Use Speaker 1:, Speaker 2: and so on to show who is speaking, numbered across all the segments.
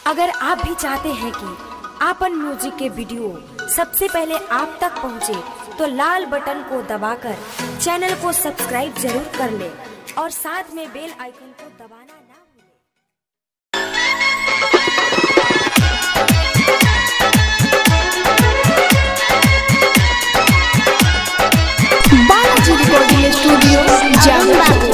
Speaker 1: अगर आप भी चाहते हैं कि आपन म्यूजिक के वीडियो सबसे पहले आप तक पहुंचे, तो लाल बटन को दबाकर चैनल को सब्सक्राइब जरूर कर ले और साथ में बेल आइकन को दबाना ना भूलें।
Speaker 2: बालाजी रिकॉर्डिंग स्टूडियो जामुन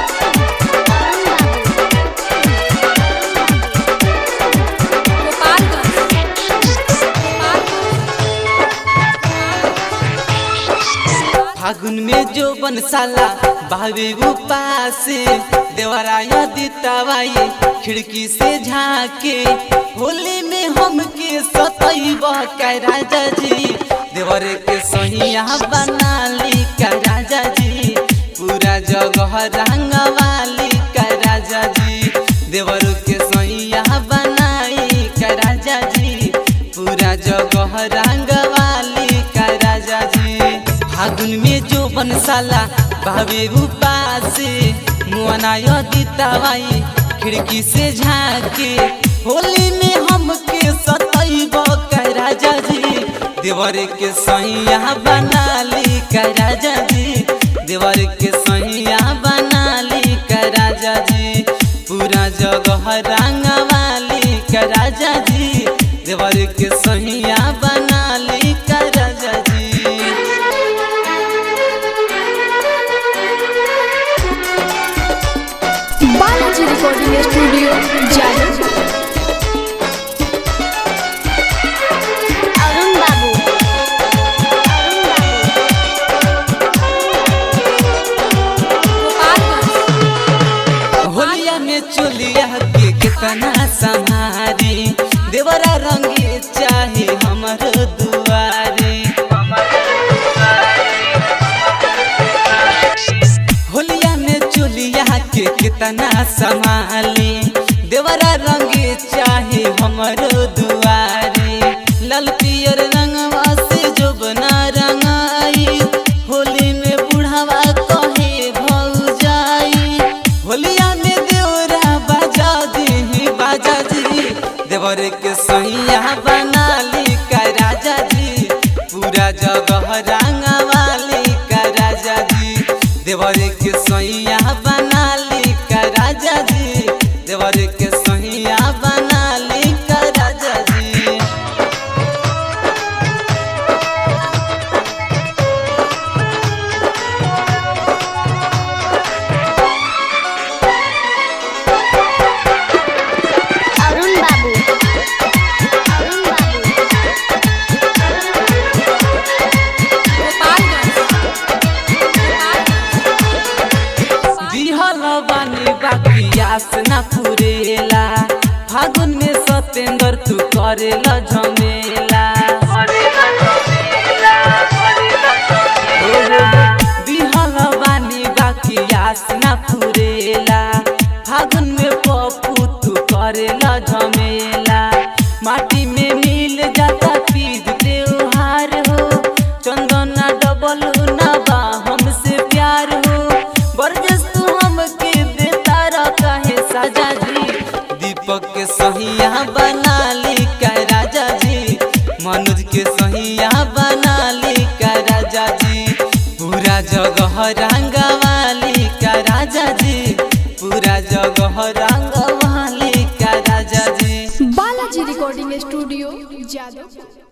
Speaker 3: फागुन में जो बनसाला भावे उपासे देवराया दितावाई खिड़की से झाके होली में हमके सतैब का राजा जी देवर के सहिया बना ली का राजा जी पूरा जगह रंगवाली का राजा जी देवर के सहिया बनाई का राजा जी पूरा जगह रंगवाली का राजा जी फागुन में जो बनसाला भावे उपासे मुआनाय दितावाई खिड़की से झाके होली में हमके सतैब का राजा जी देवर के सैया बना ली का राजा जी देवर के सैया बना ली का राजा जी पूरा जगह रंगवाली का राजा जी देवर के सैया बना ली का राजा जी
Speaker 2: बालाजी रिकॉर्डिंग स्टूडियो जामुन
Speaker 4: अरुण बाबू
Speaker 3: होलिया में चोलिया के कितना संहारी देवरा रंगे चाहे हमर दुआरे होलिया में चोलिया के कितना संभाली देवरा रंगे चाहे हमर दुआरे लाल पियर रंगवा से जो बना रंगाई होली में बुढ़ावा कहे भौजाई होलिया में देवरा बाजा दी बाजा जी देवर के सैया बना ली का राजा जी पूरा जगह रंगवाली का राजा जी देवर के सैया बना ली का राजा जी देवर के सैया बना ली का राजा जी
Speaker 4: अरुण बाबू अरुण बाबू
Speaker 3: दिहल बानी बाकी आस ना पुरेला फागुन में सतेंद्र तू करेला झमेला दिहल बानी बाकी आस ना पुरेला फागुन में पप्पू तू करेला झमेला माटी में मिल जाता तीज त्योहार हो चंदना डबल ना बा हमसे प्यार हो बरजस तू हमके देता रखा है साजा जी दीपक के सहिया बना ली का राजा जी मनोज के सहिया बना ली का राजा जी पूरा जगह रंगवाली का राजा जी पूरा जगह रंगवाली का राजा जी
Speaker 2: बालाजी रिकॉर्डिंग स्टूडियो जादवपुर